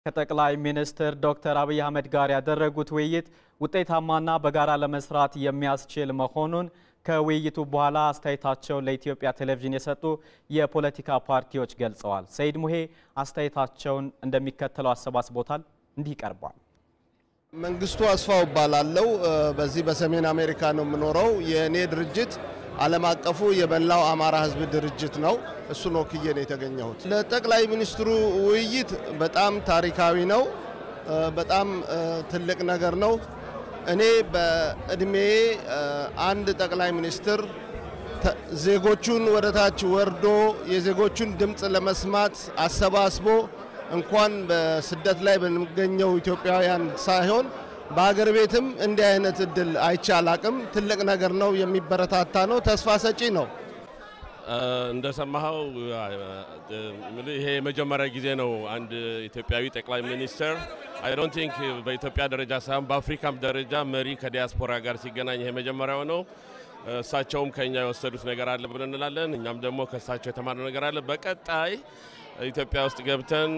ከጠቅላይ ሚኒስትር ዶክተር አብይ አህመድ ጋር ያደረጉት ውይይት ውጤታማና በጋራ ለመስራት የሚያስችል መሆኑን ከውይይቱ በኋላ አስተያየታቸውን ለኢትዮጵያ ቴሌቪዥን የሰጡ የፖለቲካ ፓርቲዎች ገልጸዋል። ሰይድ ሙሄ አስተያየታቸውን እንደሚከተለው አሰባስቦታል። እንዲህ ይቀርባል። መንግስቱ አስፋው እባላለሁ። በዚህ በሰሜን አሜሪካ ነው የምኖረው። የእኔ ድርጅት ዓለም አቀፉ የመላው አማራ ሕዝብ ድርጅት ነው። እሱን ወክዬ ነው የተገኘሁት። ለጠቅላይ ሚኒስትሩ ውይይት በጣም ታሪካዊ ነው። በጣም ትልቅ ነገር ነው። እኔ በእድሜ አንድ ጠቅላይ ሚኒስትር ዜጎቹን ወደ ታች ወርዶ የዜጎቹን ድምፅ ለመስማት አሰባስቦ እንኳን በስደት ላይ በሚገኘው ኢትዮጵያውያን ሳይሆን በሀገር ቤትም እንዲህ አይነት እድል አይቼ አላቅም። ትልቅ ነገር ነው፣ የሚበረታታ ነው፣ ተስፋ ሰጪ ነው። እንደሰማኸው ይሄ የመጀመሪያ ጊዜ ነው አንድ ኢትዮጵያዊ ጠቅላይ ሚኒስትር አይ ዶንት ቲንክ በኢትዮጵያ ደረጃ ሳይሆን በአፍሪካም ደረጃ መሪ ከዲያስፖራ ጋር ሲገናኝ ይሄ መጀመሪያው ነው። እሳቸውም ከኛ የወሰዱት ነገር አለ ብለን እንላለን። እኛም ደግሞ ከእሳቸው የተማርነው ነገር አለ። በቀጣይ ኢትዮጵያ ውስጥ ገብተን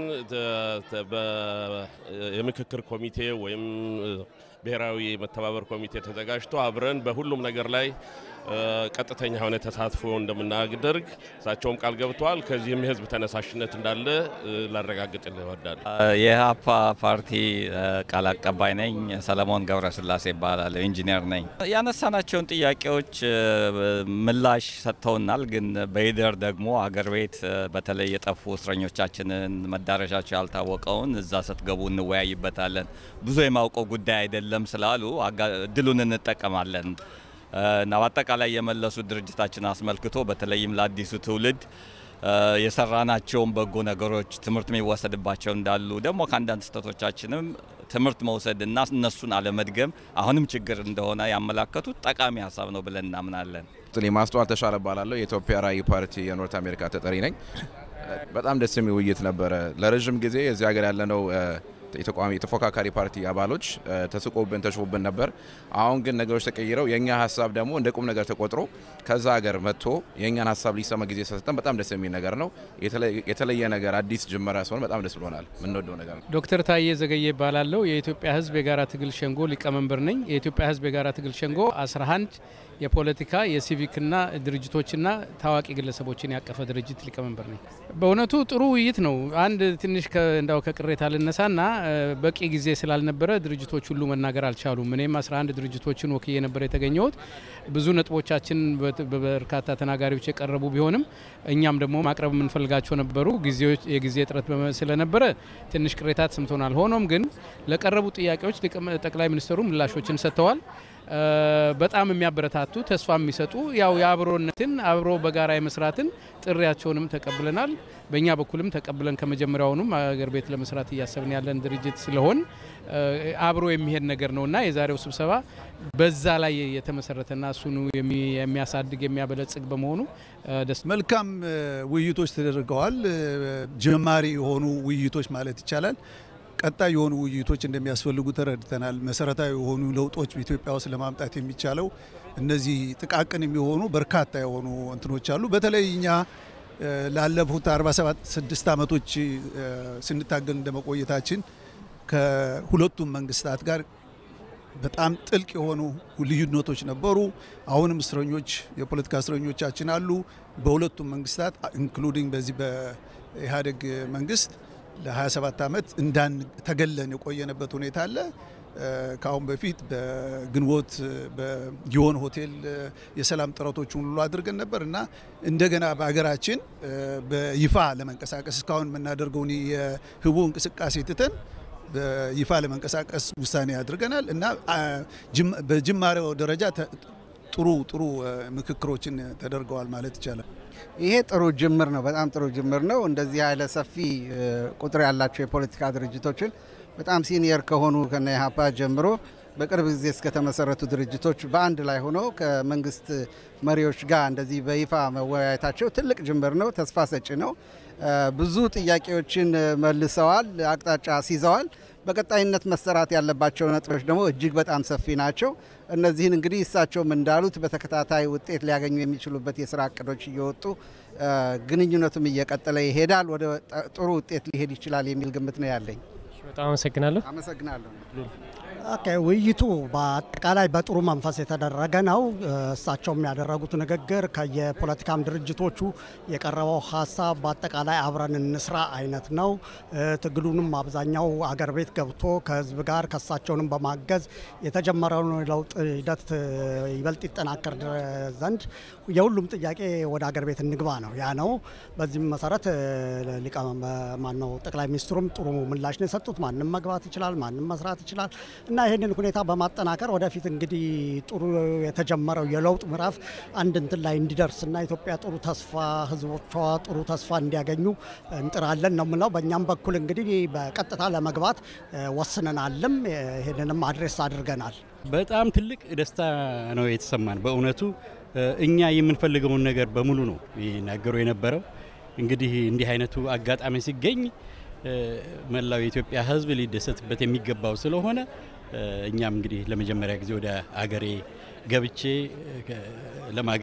የምክክር ኮሚቴ ወይም ብሔራዊ መተባበር ኮሚቴ ተዘጋጅቶ አብረን በሁሉም ነገር ላይ ቀጥተኛ የሆነ ተሳትፎ እንደምናደርግ እሳቸውም ቃል ገብተዋል። ከዚህም የህዝብ ተነሳሽነት እንዳለ ላረጋግጥ ይወዳል። የኢህአፓ ፓርቲ ቃል አቀባይ ነኝ። ሰለሞን ገብረስላሴ ይባላል። ኢንጂነር ነኝ። ያነሳናቸውን ጥያቄዎች ምላሽ ሰጥተውናል። ግን በሂደር ደግሞ አገር ቤት በተለይ የጠፉ እስረኞቻችንን መዳረሻቸው ያልታወቀውን እዛ ስትገቡ እንወያይበታለን። ብዙ የማውቀው ጉዳይ አይደለም ስላሉ እድሉን እንጠቀማለን እና በአጠቃላይ የመለሱት ድርጅታችን አስመልክቶ በተለይም ለአዲሱ ትውልድ የሰራናቸውን በጎ ነገሮች ትምህርት የሚወሰድባቸው እንዳሉ ደግሞ ከአንዳንድ ስህተቶቻችንም ትምህርት መውሰድና እነሱን አለመድገም አሁንም ችግር እንደሆነ ያመላከቱት ጠቃሚ ሀሳብ ነው ብለን እናምናለን። ማስተዋል ተሻለ እባላለሁ። የኢትዮጵያ ራዕይ ፓርቲ የኖርት አሜሪካ ተጠሪ ነኝ። በጣም ደስ የሚል ውይይት ነበረ። ለረዥም ጊዜ እዚህ ሀገር ያለነው የተቋሚ የተፎካካሪ ፓርቲ አባሎች ተስቆብን ተሽፎብን ነበር። አሁን ግን ነገሮች ተቀይረው የእኛ ሀሳብ ደግሞ እንደ ቁም ነገር ተቆጥሮ ከዛ ሀገር መጥቶ የእኛን ሀሳብ ሊሰማ ጊዜ ሰጠን። በጣም ደስ የሚል ነገር ነው። የተለየ ነገር አዲስ ጅመራ ሲሆን በጣም ደስ ብሎናል። የምንወደው ነገር ነው። ዶክተር ታዬ ዘገየ ይባላለሁ። የኢትዮጵያ ሕዝብ የጋራ ትግል ሸንጎ ሊቀመንበር ነኝ። የኢትዮጵያ ሕዝብ የጋራ ትግል ሸንጎ 11 የፖለቲካ የሲቪክና ድርጅቶችና ታዋቂ ግለሰቦችን ያቀፈ ድርጅት ሊቀመንበር ነኝ። በእውነቱ ጥሩ ውይይት ነው። አንድ ትንሽ እንዳው ከቅሬታ ልነሳና በቂ ጊዜ ስላልነበረ ድርጅቶች ሁሉ መናገር አልቻሉም። እኔም 11 ድርጅቶችን ወክዬ ነበር የተገኘሁት። ብዙ ነጥቦቻችን በበርካታ ተናጋሪዎች የቀረቡ ቢሆንም እኛም ደግሞ ማቅረብ የምንፈልጋቸው ነበሩ። የጊዜ እጥረት ስለነበረ ትንሽ ቅሬታ ተሰምቶናል። ሆኖም ግን ለቀረቡ ጥያቄዎች ጠቅላይ ሚኒስትሩ ምላሾችን ሰጥተዋል። በጣም የሚያበረታቱ ተስፋ የሚሰጡ ያው የአብሮነትን አብሮ በጋራ የመስራትን ጥሪያቸውንም ተቀብለናል። በእኛ በኩልም ተቀብለን ከመጀመሪያውኑም አገር ቤት ለመስራት እያሰብን ያለን ድርጅት ስለሆን አብሮ የሚሄድ ነገር ነውና የዛሬው ስብሰባ በዛ ላይ የተመሰረተና እሱኑ የሚያሳድግ የሚያበለጽግ በመሆኑ ደስ መልካም ውይይቶች ተደርገዋል። ጀማሪ የሆኑ ውይይቶች ማለት ይቻላል። ቀጣይ የሆኑ ውይይቶች እንደሚያስፈልጉ ተረድተናል። መሰረታዊ የሆኑ ለውጦች በኢትዮጵያ ውስጥ ለማምጣት የሚቻለው እነዚህ ጥቃቅን የሚሆኑ በርካታ የሆኑ እንትኖች አሉ። በተለይ እኛ ላለፉት 46 ዓመቶች ስንታገል እንደመቆየታችን ከሁለቱም መንግስታት ጋር በጣም ጥልቅ የሆኑ ልዩነቶች ነበሩ። አሁንም እስረኞች የፖለቲካ እስረኞቻችን አሉ በሁለቱም መንግስታት ኢንክሉዲንግ በዚህ በኢህአዴግ መንግስት ለ27 ዓመት እንዳን ተገለን የቆየንበት ሁኔታ አለ። ከአሁን በፊት በግንቦት በጊዮን ሆቴል የሰላም ጥረቶችን ሁሉ አድርገን ነበር እና እንደገና በሀገራችን በይፋ ለመንቀሳቀስ እስካሁን የምናደርገውን የህቡ እንቅስቃሴ ትተን በይፋ ለመንቀሳቀስ ውሳኔ አድርገናል እና በጅማሬው ደረጃ ጥሩ ጥሩ ምክክሮችን ተደርገዋል ማለት ይቻላል። ይሄ ጥሩ ጅምር ነው። በጣም ጥሩ ጅምር ነው። እንደዚህ ያለ ሰፊ ቁጥር ያላቸው የፖለቲካ ድርጅቶችን በጣም ሲኒየር ከሆኑ ከነ ኢህአፓ ጀምሮ በቅርብ ጊዜ እስከተመሰረቱ ድርጅቶች በአንድ ላይ ሆነው ከመንግስት መሪዎች ጋር እንደዚህ በይፋ መወያየታቸው ትልቅ ጅምር ነው። ተስፋ ሰጪ ነው። ብዙ ጥያቄዎችን መልሰዋል፣ አቅጣጫ አስይዘዋል። በቀጣይነት መሰራት ያለባቸው ነጥቦች ደግሞ እጅግ በጣም ሰፊ ናቸው። እነዚህን እንግዲህ እሳቸውም እንዳሉት በተከታታይ ውጤት ሊያገኙ የሚችሉበት የስራ እቅዶች እየወጡ ግንኙነቱም እየቀጠለ ይሄዳል። ወደ ጥሩ ውጤት ሊሄድ ይችላል የሚል ግምት ነው ያለኝ። በጣም አመሰግናለሁ። አመሰግናለሁ። ኦኬ ውይይቱ በአጠቃላይ በጥሩ መንፈስ የተደረገ ነው። እሳቸውም ያደረጉት ንግግር ከየፖለቲካም ድርጅቶቹ የቀረበው ሀሳብ በአጠቃላይ አብረን እንስራ አይነት ነው። ትግሉንም አብዛኛው አገር ቤት ገብቶ ከህዝብ ጋር ከእሳቸውንም በማገዝ የተጀመረውን ለውጥ ሂደት ይበልጥ ይጠናከር ዘንድ የሁሉም ጥያቄ ወደ አገር ቤት እንግባ ነው ያ ነው። በዚህም መሰረት ሊቀ ማነው ጠቅላይ ሚኒስትሩም ጥሩ ምላሽ ነው የሰጡት። ማንም መግባት ይችላል፣ ማንም መስራት ይችላል እና ይህንን ሁኔታ በማጠናከር ወደፊት እንግዲህ ጥሩ የተጀመረው የለውጥ ምዕራፍ አንድ እንትን ላይ እንዲደርስና ኢትዮጵያ ጥሩ ተስፋ ህዝቦቿ ጥሩ ተስፋ እንዲያገኙ እንጥራለን ነው የምለው። በእኛም በኩል እንግዲህ በቀጥታ ለመግባት ወስነናልም፣ ይህንንም አድሬስ አድርገናል። በጣም ትልቅ ደስታ ነው የተሰማን። በእውነቱ እኛ የምንፈልገውን ነገር በሙሉ ነው ይናገሩ የነበረው። እንግዲህ እንዲህ አይነቱ አጋጣሚ ሲገኝ መላው የኢትዮጵያ ህዝብ ሊደሰትበት የሚገባው ስለሆነ እኛም እንግዲህ ለመጀመሪያ ጊዜ ወደ አገሬ ገብቼ